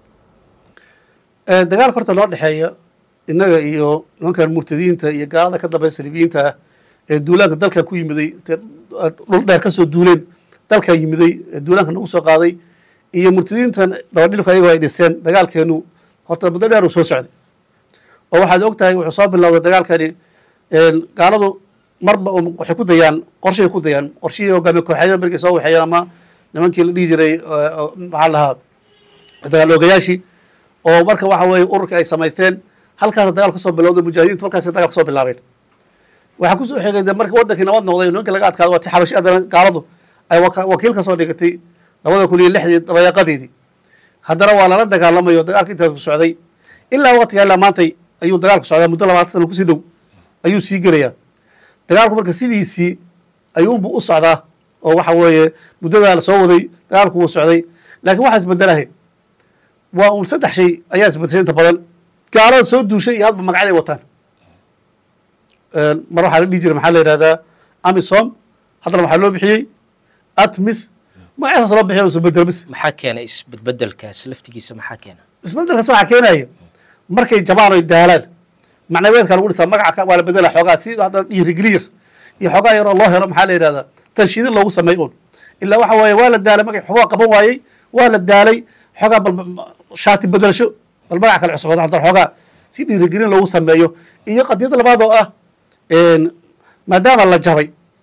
Speaker 5: Ee, dagaalka horta loo dhexeeya innaga iyo nimankan murtadiinta iyo gaalada ka dambeya saliibiyiinta ah ee duulaanka dalkan ku yimiday intay dhul dheer kasoo duuleen dalkan yimiday ee duulaanka nagu soo qaaday iyo murtadiintan dabadhilka ayagoo ay dhisteen dagaalkeenu horta muddo dheer uu soo socday oo waxaad og tahay wuxuu soo bilowday dagaalkani een, gaaladu marba um- waxay ku dayaan qorshay ku dayaan qorshihii hogaamiye kooxeedyada markay soo waxeeyeen ama nimankii la dhihi jiray oo- oo maxaa la dhahaa dagaal oogayaashii oo marka waxa weeye ururka ay samaysteen halkaasa dagaal kasoo bilowday mujaahidiintu halkaasa dagaal kasoo bilaabeen waxaa kusoo xigay de marka wadankii nabad noqday nimanka laga adkaado waa ti xabashi haddana gaaladu ay waka- wakiil kasoo dhigatay labada kun iyo lixdii dabayaaqadeedii haddana waa lala dagaalamayo dagaalka intaas ku socday ilaa waqtiga ilaa maantay ayuu dagaalku socdaa muddo labaatan sana kusii dhow ayuu sii gelayaa dagaalku marka sidiisii ayuunbu u socdaa oo waxa weeye muddadaa la soo waday dagaalku wuu socday laakiin waxaa isbedelahay waa un saddex shay ayaa isbedeshay inta badan gaalada soo duushay iyo hadba magacyaday wataan Een, mar waxaa la dhihi jiray maxaa la yidhahdaa amisom haddana waxaa loo bixiyey atmis magacyasaas loo bixiyo isbedel bis
Speaker 4: maxaa keenay isbedbedelkaas laftigiisa maxaa keena
Speaker 5: isbedelkaas waxaa keenaya markay jabaan oy daalaan macnaweedka lagu dhisaa magaca ka- waa la bedela xoogaa si hadda dhiirigeliyar iyo xoogaa yar oo loo helo maxaa la yidhahdaa tanshiidin loogu sameey un ilaa waxa weeye waa la daalay magay xubaa qaban waayey waa la daalay xoogaa bal shaati bedelasho bal magac kale cusub hadda xoogaa si dhiirigelin loogu sameeyo iyo qadiyada labaad oo ah een, maadaama la jabay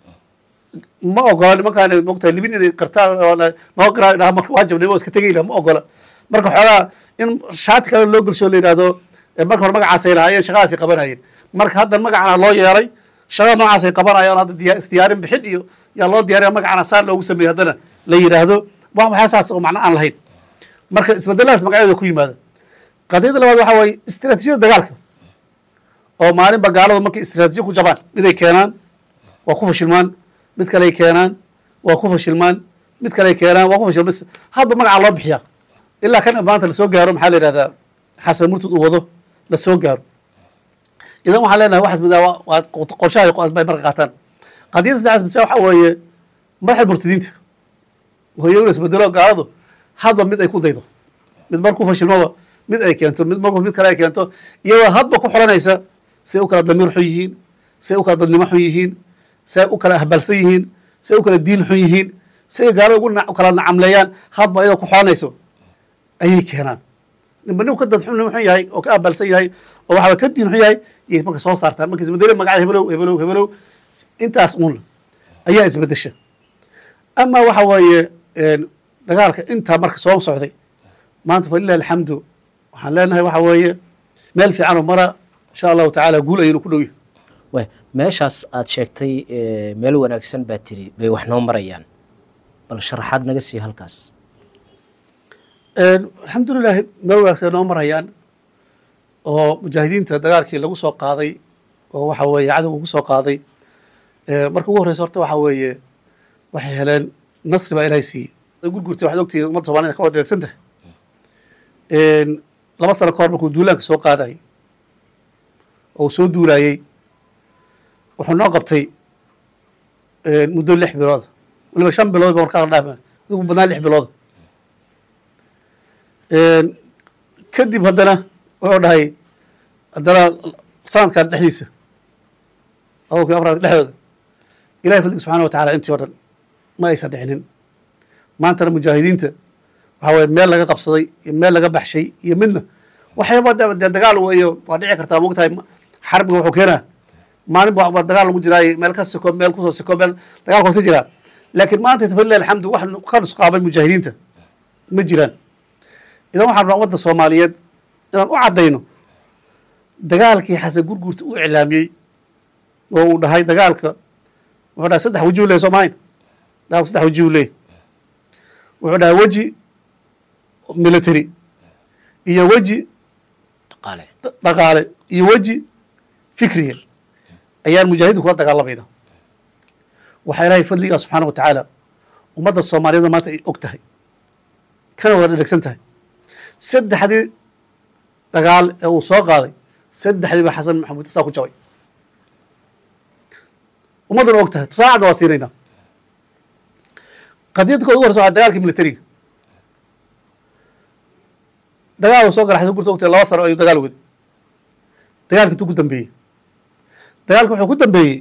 Speaker 5: ma ogola nimankaan mogtahay libin inay qartaan oo na- noo garaa dhaha marka waa jabnay waa iska tegay laha ma ogola marka xoogaa in shaati kale loo gelsho la yidhahdo eh, marka hore magacaasay lahaayeen shaqadaasay qabanayeen marka hadda magacana loo yeelay shaqada noocaasay qabanayaan hadda diya- isdiyaarin bixin iyo yaa loo diyaariya magacana saa loogu sameeyey haddana la yidhaahdo waa maxaa saas oo macno aan lahayn marka isbedeladaas magacyadooda ku yimaada qadiyada labaad waxaa weeye istiraatiijiyada dagaalka oo maalinba gaaladu markay istiraatiijiya ku jabaan miday keenaan waa ku fashilmaan mid kaley keenaan waa ku fashilmaan mid kaley keenaan waa ku fashilmaan hadba magaca loo bixiyaa ilaa kan maanta lasoo gaaro maxaa la yidhahdaa xasan murtud uu wado lasoo gaaro idan waxaan leenahay waxaas midaa waa- waa qorshaha bay marka qaataan qadiyada saddexaas midsa waxaa weeye madaxda murtadiinta hooyowna isbedelo gaaladu hadba mid ay ku daydo mid markuu fashilmaba mid ay keento mid markuu mid kale ay keento iyadoo hadba ku xolanaysa say u kala damiir xun yihiin say u kala dadnimo xun yihiin say u kala ahbalsan yihiin say u kala diin xun yihiin say gaalada ugu na- u kala nacamleeyaan hadba iyadoo ku xolanayso ayay keenaan ninba nin ka dad xun xun yahay oo ka ahbalsan yahay oo waxaa ka diin xun yahay yay marka soo saartaan marka isbedelo magacada hebelow hebelow hebelow intaas un ayaa isbedesha ama waxa weeye een, dagaalka intaa marka soo socday maanta falilah alxamdu waxaan leenahay waxa weeye meel fiican oo mara insha allahu tacaala guul ayaynu ku dhow yahay
Speaker 4: waay meeshaas aad sheegtay eh, meel wanaagsan baa tiri bay wax noo marayaan bal sharaxaad naga sii halkaas
Speaker 5: alxamdulilahi meel wanaagsan noo marayaan oo mujaahidiinta dagaalkii lagu soo qaaday oo waxa weeye cadowga ugu soo qaaday marka ugu horreysa horta waxa weeye waxay heleen nasri baa ilahay siiyey gurgurtay waxaad ogtihiin ummadda somalida ka wada dheegsan tahay laba sano ka hor markuu duulaanka soo qaadayay oo uu soo duulaayey wuxuu noo qabtay muddo lix bilooda waliba shan bilood ba markaa la dhaaf adigu badnaan lix bilooda kadib haddana wuxuu dhahay haddana sanadkan dhexdiisa awalkii afraad dhexdooda ilahay fadliga subxana wa tacala intii o dhan ma aysan dhicinin maantana mujaahidiinta waxa weye meel laga qabsaday iyo meel laga baxshay iyo midna waxyaaba dee dagaal weeyo waa dhici kartaa mogtahay xarbiga wuxuu keenaa maalin ba dagaal lagu jiraaye meel ka siko meel kusoo siko meel dagaal koosa jiraa laakiin maanta falilah alxamdu wax ka nusqaamay mujaahidiinta ma jiraan idan waxaan rabaa ummadda soomaaliyeed inaan u caddayno dagaalkii xasan gurgurta uu iclaamiyey oo uu dhahay dagaalka wuxuu dhahay saddex waji u ley soo mahayn dagaalku saddex waji u leey wuxuu dhahay weji military iyo weji
Speaker 4: dhaqaale
Speaker 5: dhaqaale iyo weji fikriya ayaan mujaahidiin kula dagaalamayna waxaa ilaahay fadligaa subxaana wa tacaala ummadda soomaaliyeed maanta ay og tahay kana wada dhegsan tahay saddexdii dagaal ee uu soo qaaday saddexdiiba xasan maxamuud saa ku jabay ummadduna og tahay tusaale cadda waa siinaynaa qadiyadda ka ugu horeysa waa dagaalkii militariga dagaal uu soo gala xasan gurta ogtahay laba sano ayuu dagaal waday dagaalka intuu ku dambeeyey dagaalka wuxuu ku dambeeyey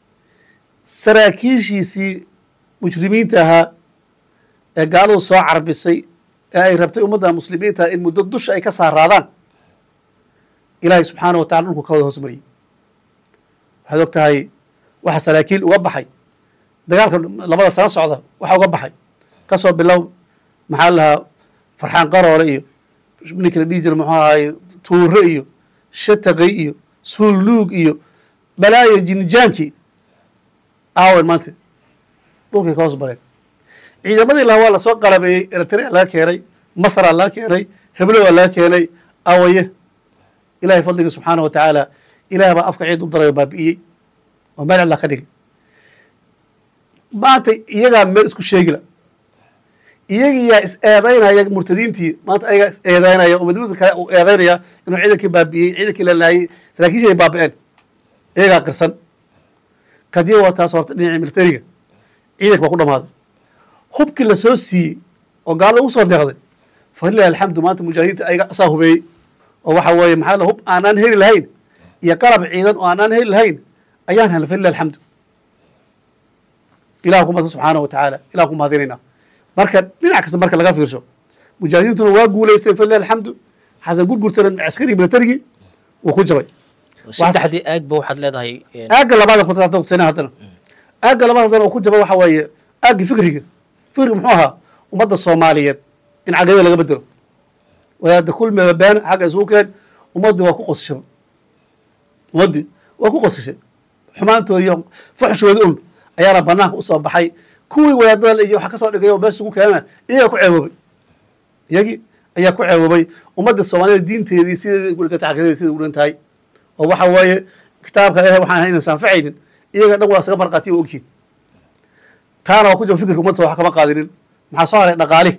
Speaker 5: saraakiishiisii mujrimiinta ahaa ee gaaladu soo carbisay ee ay rabtay ummadda muslimiinta in muddo dusha ay ka saaraadaan ilaahay subxaana wa tacala dhulku ka wada hoos mariyey waxaad og tahay waxa saraakiil uga baxay dagaalka labada sano socda waxa uga baxay ka soo bilow maxaa la lahaa farxaan qaroole iyo ninkii la dhihi jira muxuu ahaay tuure iyo shataqi iyo suulluug iyo balaayo jinijaankii aawen maanta dhulkay ka hoos bareen ciidamadii laha waa lasoo qalabeeyey eritrea laga keenay masraa laga keenay heblowa laga keenay awaye ilahay fadliga subxaana wa tacaala ilaah baa afka ciid u daray oo baabi'iyey oo meel cidlaa ka dhigay maanta iyagaa meel isku sheegila iyagiyaa is eedaynaya murtadiintii maanta ayagaa is eedaynaya oo midmida kale uu eedaynaya inuu ciidankii baabi'iyey ciidankii la laayey saraakiishii ay baabi'een iyagaa qirsan qadiya waa taas horta dhinacii militariga ciidanka baa ku dhamaaday hubkii la soo siiyey oo gaalada ugu soo deeqday falilahi alxamdu maanta mujaahidiinta ayaga asaa hubeeyey oo waxa weeye maxaa la hub aanaan heli lahayn iyo qalab ciidan oo aanaan heli lahayn ayaan helnay falilahi alxamdu ilah ku mahadsan subxaana wa tacaala ilah ku mahadinaynaa marka dhinac kasta marka laga fiirsho mujaahidiintuna waa guulaysteen falilahi alxamdu xasan gurgurtana askari militarigii wuu ku jabay
Speaker 4: saddexdii aagba waxaad leedahay
Speaker 5: aagga labaad kutusina haddana aagga labaad haddana uu ku jaba waxa weeye aaggii fikriga fikriga muxuu ahaa ummadda soomaaliyeed in caqidada laga bedelo wadaada kulmiba been xagga isugu keen ummaddii waa ku qosashay ummaddii waa ku qosashay xumaantooda iyo fuxshooda un ayaana banaanka usoo baxay kuwii wadaadada iyo waxa kasoo dhigay oo meesha ugu keenana iyagaa ku ceewoobay iyagii ayaa ku ceewoobay ummadda soomaaliyed diinteedii sideedii uligata caqidadeedi siday ugan tahay oo waxa weeye kitaabka ilahay waxaan ahay inaysan anfacaynin iyaga dhan waa isaga marqaatiya ogyihin taana waa ku jaba fikirka ummadda wax kama qaadinin maxaa soo haray dhaqaalihi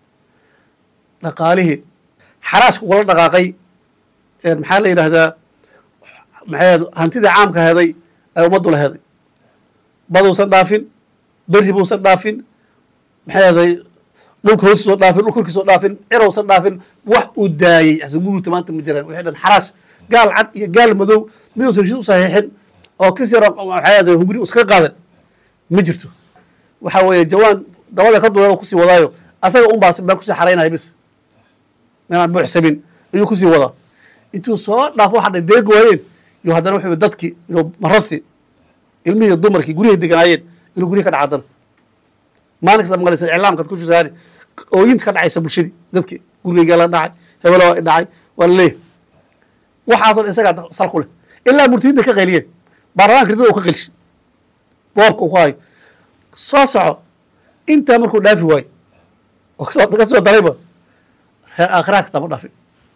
Speaker 5: dhaqaalihii xaraashka ugala dhaqaaqay maxaa la yidhaahdaa maxay hantidii caamka heday ay ummaddu la heday baduusan dhaafin berri buusan dhaafin maxay heday dhulka hoostiisoo dhaafin dhul korkiisoo dhaafin cirowsan dhaafin wax uu daayey asgururta maanta ma jiraan wixii dhan xaraash gaal cad iyo gaal madow miduusan heshiis u saxiixin oo kis yar maxay heday hunguri iskaga qaadan ma jirto waxa weeye jawaan dabada ka duulan kusii wadaayo asaga un baa meel kusii xaraynaya bis inaan buuxsamin ayuu kusii wadaa intuu soo dhaafo waxa dhay deegi waayeen iyo haddana wuxuu dadkii inuu marasti ilmihii dumarkii guryahay deganaayeen inuu guryahi ka dhaca haddana maalin kasta maqlaysa iclaamkaad ku jirtaani ooyinta ka dhacaysa bulshadii dadkii gurigaygaa la dhacay hebelo waa dhacay waa la leeyahay waxaasoo dhan isagaa sal ku leh ilaa murtidinta ka qayliyeen baarlamaanka ridada uu ka qelshay boobka uu ku hayo soo soco intaa markuu dhaafi waayo oo kasoo ka soo darayba reer aakhiraha kitaama dhaafin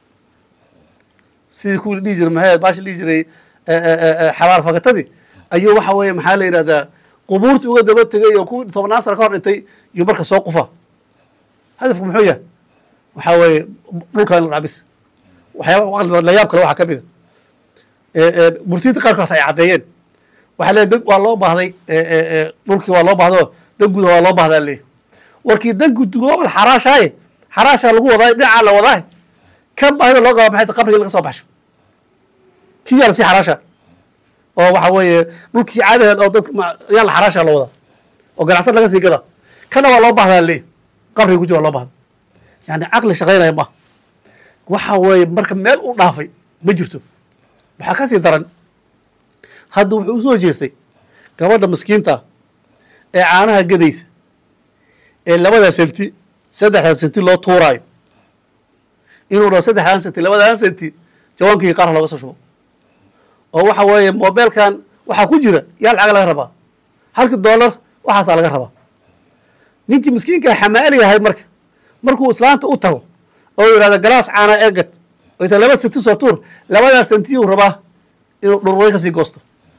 Speaker 5: sidii kuwii dhihi jiray maxay baashi dhihi jiray xabaal fagatadii ayuu waxa weeye maxaa la yidhahdaa qubuurtii uga daba tegay oo kuwii tobnaan sana ka hor dhintay iyo marka soo qufa hadafku muxuu yahay waxaa weeye dhulka in la dhabis waxyaaba la yaab kale waxaa ka mida murtiyinta qaarkood ay caddeeyeen waxaa leeyahy dad waa loo baahday dhulkii waa loo baahdo dan guda waa loo bahdaa leeyahy warkii dan gudgoobal xaraashaaye xaraashaa lagu wadaa dhinacaa la wadaa kan baahida loo qaba maxay tahay qabriga laga soo baxsho kii yaa lasii xaraasha oo waxa weeye dhulkii caadaheed oo dad yaa la xaraasha la wadaa oo ganacsan laga sii gadaa kana waa loo bahdaa leeyahy qabriga ku jira waa loo bahda yani caqli shaqaynaya maaha waxa weeye marka meel u dhaafay ma jirto waxaa ka sii daran hadda wuxuu usoo jeestay gabadha maskiinta ee caanaha gadaysa ee labadaa senti saddexdaa senti loo tuuraayo inuu dhaho saddexdaan senti labadaan senti jawaankii qaarha looga soo shubo oo waxa weeye mobeelkan waxaa ku jira yaa lacag laga rabaa halkii dollar waxaasaa laga rabaa ninkii miskiinkaa xamaali yahay marka markuu islaanta u tago oo yidhahda galaas caana eegad oo ita laba senti soo tuur labadaa sentiyuu rabaa inuu dhurway kasii goosto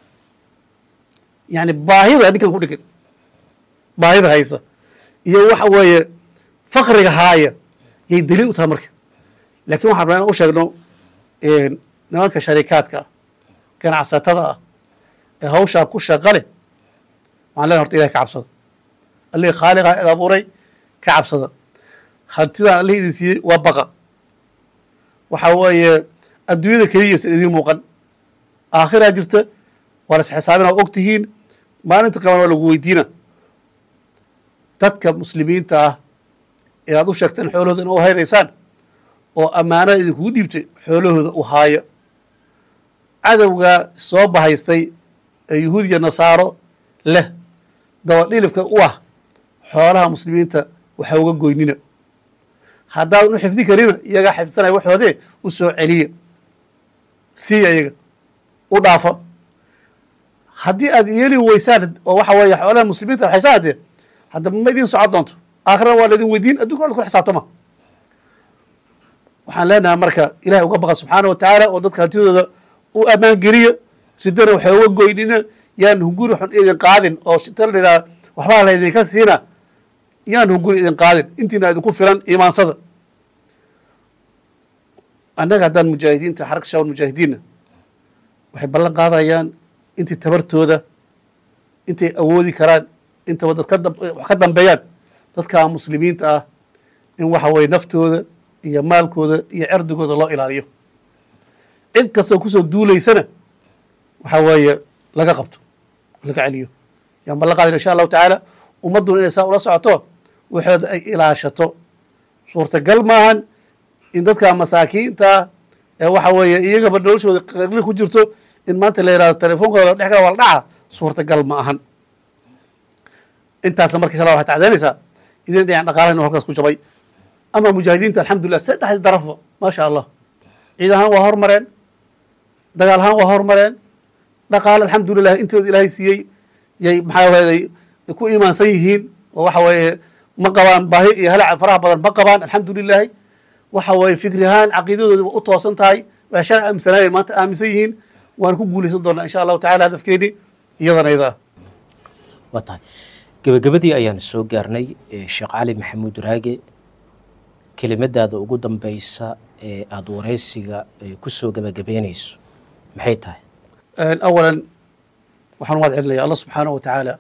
Speaker 5: yani baahida ninkan ku dhigan baahida haysa iyo waxa weeye fakriga haaya yay daliil u tahay marka lakin waxaan rabnaa inan u sheegno nimanka sharikaadka ah ganacsatada ah ee hawshaa ku shaqa leh waxaan lena horta ilahi ka cabsada allihii khaaliqa id abuuray ka cabsada hantidaan allihii idin siiyey waa baqa waxa weeye adduunyada keliyaysan idin muuqan aakhiraa jirta waa las xisaabina waa og tihiin maalinta qaban waa lagu weydiina dadka muslimiinta ah ee aad u sheegteen xoolahooda in u haynaysaan oo ammaanada idinkugu dhiibtay xoolahooda u haaya cadowga soo bahaystay ee yuhuudiya nasaaro leh dabadhilifka u ah xoolaha muslimiinta waxa uga goynina haddaadan u xifdi karina iyagaa xifdsanaya waxoodee u soo celiya siiya iyaga u dhaafa haddii aad yeeli weysaan oo waxa weeye xoolaha muslimiinta waxaysaan haddee hadda ma idin socon doonto aakhirana waa laidin weydiin addunkana la kula xisaabtama waxaan leenahay marka ilahay uga baqa subxaana wa tacaala oo dadka hantidooda u ammaan geliya ridana waxay uga goynina yaan hunguri xun idin qaadin oo shita la yidhaha waxbaa laydinka siina yaan hunguri idin qaadin intiina idinku filan imaansada annaga haddaan mujaahidiinta xarka shawal mujaahidiinna waxay ballan qaadayaan intii tabartooda intay awoodi karaan intaba dad ka wax ka dambeeyaan dadka muslimiinta ah in waxa weye naftooda iyo maalkooda iyo cerdigooda loo ilaaliyo cid kastoo kusoo duulaysana waxa weeye laga qabto laga celiyo yaan ballan qaadayna insha allahu tacaala ummadduna inay saa ula socoto waxooda ay ilaashato suurtagal maahan in dadka masaakiinta ee waxa weeye iyagaba noloshooda qarli ku jirto in maanta la yihahdo telefonkooda la dhex gala wala dhaca suurtagal ma ahan intaasna marka insha allah waxay tacdaynaysaa idin dhinac dhaqaalaha inu halkaas ku jabay ama mujaahidiinta alxamdulillah saddexdii darafba maasha allah ciid ahaan waa hormareen dagaal ahaan waa hormareen dhaqaale alxamdulilah intooda ilaahay siiyey yay maxaa waday ku imaansan yihiin oo waxa weeye ma qabaan baahi iyo halac faraha badan ma qabaan alxamdulilahi waxa weeye fikri ahaan caqiidadooda u toosan tahay waxay shalay aaminsanaayeen maanta aaminsan yihiin waan ku guulaysan doonaa insha allahu tacala hadafkeeni iyadana iyada ah
Speaker 4: waa tahay gebagabadii ayaan soo gaarnay sheekh cali maxamuud raage kelimadaada ugu dambeysa ee aada wareysiga kusoo gebagabeynayso maxay tahay
Speaker 5: awalan waxaan umahad celinaya allah subxaanahu wa tacaala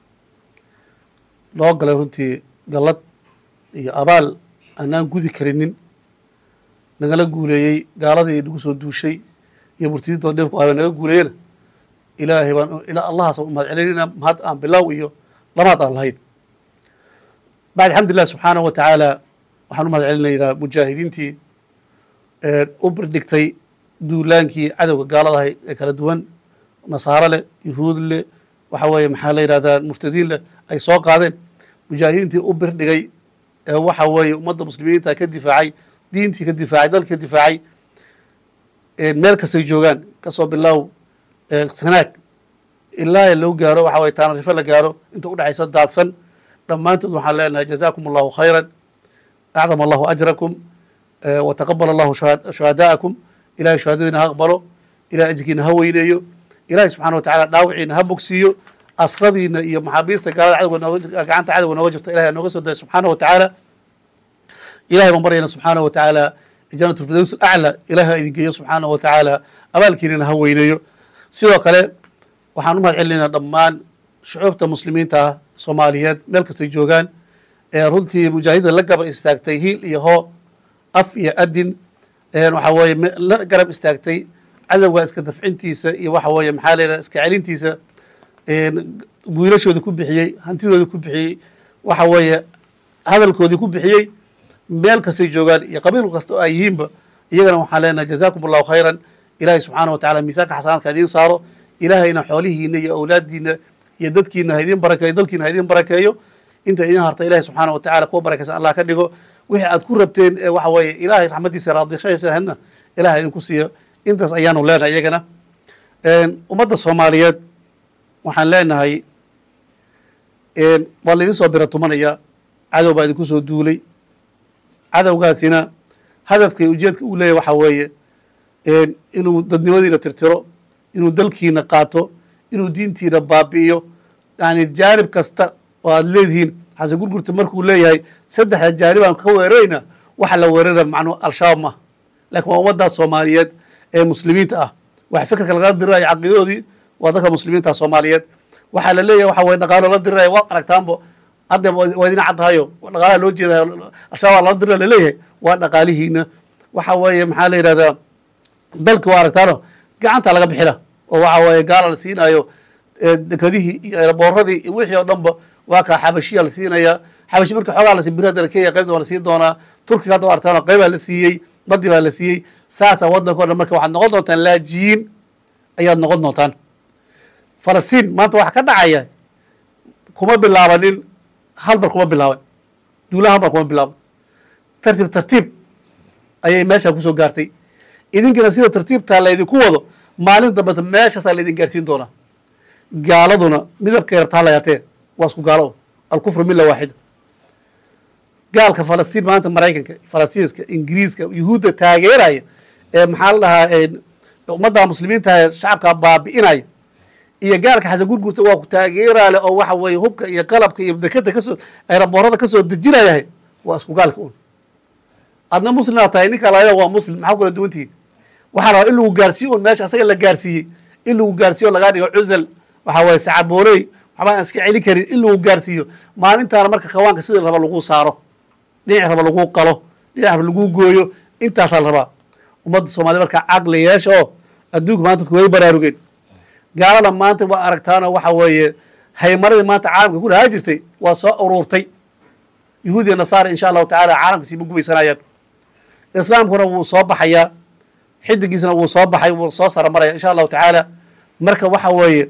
Speaker 5: loo galay runtii gallad iyo abaal aanaan gudi karinin nagala guuleeyey gaaladii nagu soo duushay iyo murtidinta dhirku ah naga guuleeyena ilaahay baan ilaa allahaas umahad celinayna mahad aan bilow iyo lamaad aan lahayn bacd alxamdulilah subxaanahu wa tacaala waxaan umahad celinaynaa mujaahidiintii u birdhigtay duulaankii cadowga gaaladahay ee kala duwan nasaaro leh yuhuud leh waxa weeye maxaa la yidhahdaa murtadiin leh ay soo qaadeen mujaahidiintii u birdhigay ee waxa weeye ummadda muslimiinta ka difaacay diintii ka difaacay dalka ka difaacay meel kastay joogaan kasoo bilaaw sanaag ilaa loo gaaro waxa weye taanarife la gaaro inta udhexaysa daadsan dhammaantood waxaan leenahay jazaakum allahu khayran acdama allahu ajrakum wataqabal allahu shuhadaa'akum ilahay shuhadadiina ha aqbalo ilahay ajirkiina ha weyneeyo ilahay subxana wa tacala dhaawiciina ha bogsiiyo asradiina iyo maxaabiista gaalada cadowga nooga gacanta cadowga nooga jirta ilahay nooga soo daya subxaana wa tacaala ilahay baan baryayna subxaana wa tacaala janat lfirdaws alacla ilahay ha idin geeyo subxaana wa tacaala abaalkiinina ha weyneeyo sidoo kale waxaan u mahad celinaynaa dhammaan shucuubta muslimiinta ah soomaaliyeed meel kastay joogaan ee runtii mujaahidda la gabar istaagtay hiil iyo hoo af iyo adin waxaa weeye la garab istaagtay cadowga iska dafcintiisa iyo waxa weeye maxaa la yidhaha iska celintiisa wiilashooda ku bixiyey hantidooda ku bixiyey waxa weeye hadalkoodii ku bixiyey meel kastay joogaan iyo qabiil kasta oo ay yihiinba iyagana waxaan leenahay jazaakum allahu khayran ilahay subxaana wa tacala miisaanka xasanaadka idiin saaro ilaahayna xoolihiina iyo awlaadiina iyo dadkiina ha idiin barakeeyo dalkiina ha idiin barakeeyo inta idiin harta ilahay subxaana wa tacala kuwa barakaysan allah ka dhigo wixii aad ku rabteen ee waxa weeye ilaahay raxmaddiisa raadishaysa hadna ilaah idinku siiyo intaas ayaanu leenahay iyagana ummadda soomaaliyeed waxaan leenahay waa laydin soo bira tumanaya cadow baa idinku soo duulay cadowgaasina hadafkay ujeedka uu leeyahy waxaa weeye inuu dadnimadiina tirtiro inuu dalkiina qaato inuu diintiina baabi'iyo yani jaanib kasta oo aad leedihiin xasan gurgurta markuu leeyahay saddexda jaanib aan ka weerarayna waxa la weerara macnuu al-shabaab maaha lakin waa ummaddaas soomaaliyeed ee muslimiinta ah waxa fikirka lagala dirirayo caqiidadoodii waa dadka muslimiinta soomaaliyeed waxaa la leeyahay waxa weye dhaqaalo la diriraya waad aragtaanbo hadda waa idin caddahayo dhaqaalaha loo jeedayo al-shabaab lala dirira laleeyahay waa dhaqaalihiina waxa weeye maxaa la yidhahdaa dalki waa aragtaano gacanta laga bixila oo waxa weeye gaala la siinayo dekadihii iyo booradii iyo wixii oo dhanba waa kaa xabashiya la siinaya xabashi marka xoogaa la bir hadda kenya qaybta waa la siin doonaa turkiga hadda aragtaan qaybaa la siiyey badi baa la siiyey saasaa waddanka o dhan marka waxaad noqon doontaan laajiyin ayaad noqon doontaan falastiin maanta waxa ka dhacaya kuma bilaabanin halbar kuma bilaaban duulaha halbar kuma bilaaban tartiib tartiib ayay meesha kusoo gaartay idinkina sida tartiibtaa laydinku wado maalin dambeta meeshaasaa laydin gaarsiin doonaa gaaladuna midabka yartaa la yaatee waa isku gaalo alkufru mila waaxida gaalka falastiin maanta maraykanka falastinska ingiriiska yuhuudda taageeraya ee maxaa la dhahaa ummadda muslimiinta shacabka baabi'inaya iyo gaalka xasan gurgurta waa ku taageeraale oo waxa weeye hubka iyo qalabka iyo dekada kasoo eraboorada kasoo dejinayahay waa isku gaalka un adna muslimaa tahay ninka laga waa muslim maxaa kula duwantihiin waxaa rabaa in lagu gaarsiiyo un meesha asaga la gaarsiiyey in lagu gaarsiiyo lagaa dhigo cusal waxaa weeye sacabooley waxbaa aan iska celin karin in lagu gaarsiiyo maalintaana marka kawaanka sida raba lagu saaro dhinac raba lagu qalo dhinac raba lagu gooyo intaasaa la rabaa ummadda soomaliya markaa caqli yeesha oo adduunka maanta dadku way baraarugeen gaalada maanta waa aragtaanoo waxa weeye haymaradii maanta caalamka ku lahaa jirtay waa soo uruurtay yuhuudiya nasaara insha allahu tacala caalamkasi ma gumaysanayaan islaamkuna wuu soo baxayaa xidigiisna wuu soo baxay wuu soo sara maraya insha allahu tacaala marka waxa weeye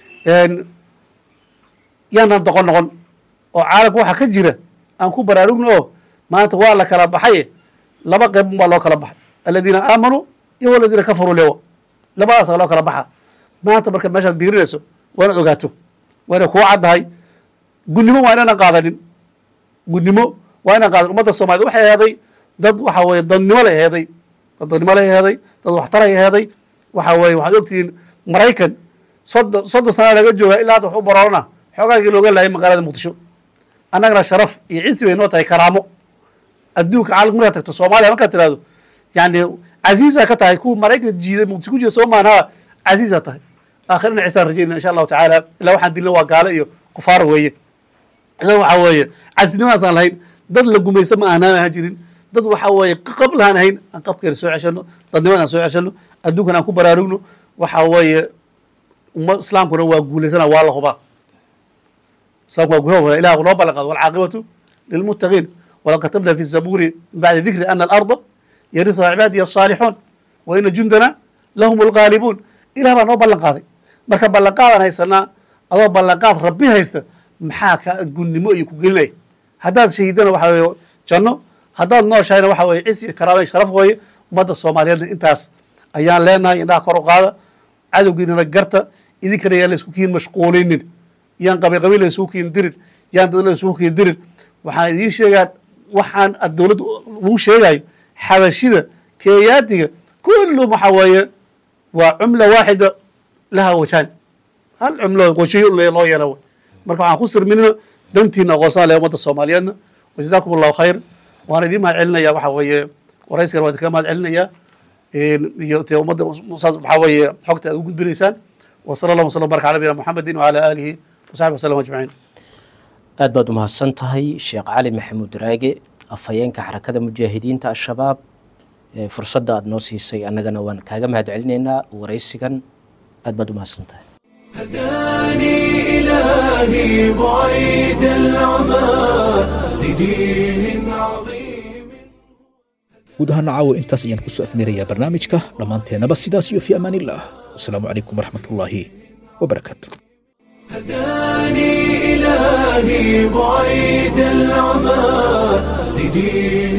Speaker 5: yaanan doqon noqon oo caalamka waxaa ka jira aan ku baraarugno oo maanta waa la kala baxaye laba qeyb baa loo kala baxay aladiina aamanuu iyo waladiina kafaruu lewa labadaasa loo kala baxa maanta marka meeshaad biirinayso waa inaad ogaato waa inay kuu caddahay gunnimo waa inaanan qaadanin gunnimo waa inaan qaadanin ummadda soomaaliyed waxay aheeday dad waxa weeye dadnimo lay aheeday dad dadnimo lay aheeday dad waxtaray aheeday waxa weeye waxaad ogtihiin maraykan soddon soddon sana laga joogaa ilaa hadda wax u baroorana xoogaagii looga laayay magaalada muqdisho annagana sharaf iyo cisi bay noo tahay karaamo adduunka caalamka markaad tagto soomaaliya markaad tirahdo yani casiisaa ka tahay kuwa maraykan jiiday muqdisho ku jira soo maanhaa casiisaa tahay aakhirina cisaan rajaynaa insha allahu tacaala ilaa waxaan dilna waa gaalo iyo kufaara weeye idan waxaa weeye casinimaasaan lahayn dad la gumaysta ma aanaan ahaan jirin dad waxa weeye qab lahaan ahayn aan qabkeena soo ceshano dadniman aan soo ceshano adduunkan aan ku baraarugno waxa weeye umma islaamkuna waa guulaysana waa la hubaa islaamku waa guula ilah noo ballan qaado walcaaqibatu lilmuttaqiin walaqad katabna fi zabuuri min bacdi dikri ana alarda yarihuha cibaadiya asaalixuun wa ina jundana lahum algaalibuun ilah baa noo ballan qaaday marka ballanqaadaan haysanaa adoo ballanqaad rabbi haysta maxaa ka gunnimo iyo ku gelinaya haddaad shahiidana waxa weeye janno haddaad nooshahayna waxa weye cisi karaamay sharaf weeye ummadda soomaaliyeedna intaas ayaan leenahay indhaha kor u qaada cadowgiinana garta idinkana yaan la isku kiin mashquulinin yaan qabiil qabiil la isugu kiin dirin yaan dad la isugu kii dirin waxaan idiin sheegaa waxaan ad dowladda lagu sheegayo xabashida keeyaatiga kullu waxa weeye waa cumla waaxida laha wajaan hal cumlo wajiyo loo yeela wey marka waxaan ku sirminina dantiina aqoonsan leh ummadda soomaaliyeedna wajazaakum allahu khayr waan idiin mahad celinaya waxa weeye warayskana waan idinkaga mahad celinaya iyo dee ummadda saas waxaa weeye xogta aad u gudbinaysaan wa sala allahu wasallam baraka ala nabiyina muxamedin wacala aalihi wasaxbi wasallam ajmaciin
Speaker 4: aad baad umahadsan tahay sheekh cali maxamuud raage afhayeenka xarakada mujaahidiinta al-shabaab ee fursadda aada noo siisay annagana waan kaaga mahad celinaynaa waraysigan aad baad umahadsan tahay
Speaker 1: هداني إلهي بعيد العمى لدين عظيم
Speaker 2: guud ahaan caawa intaas ayaan kusoo afmirayaa barnaamijka dhammaanteennaba sidaas iyo fi amaan illah wasalaamu calaykum waraxmatullaahi wabarakaatu
Speaker 1: هداني إلهي بعيد العمى لدين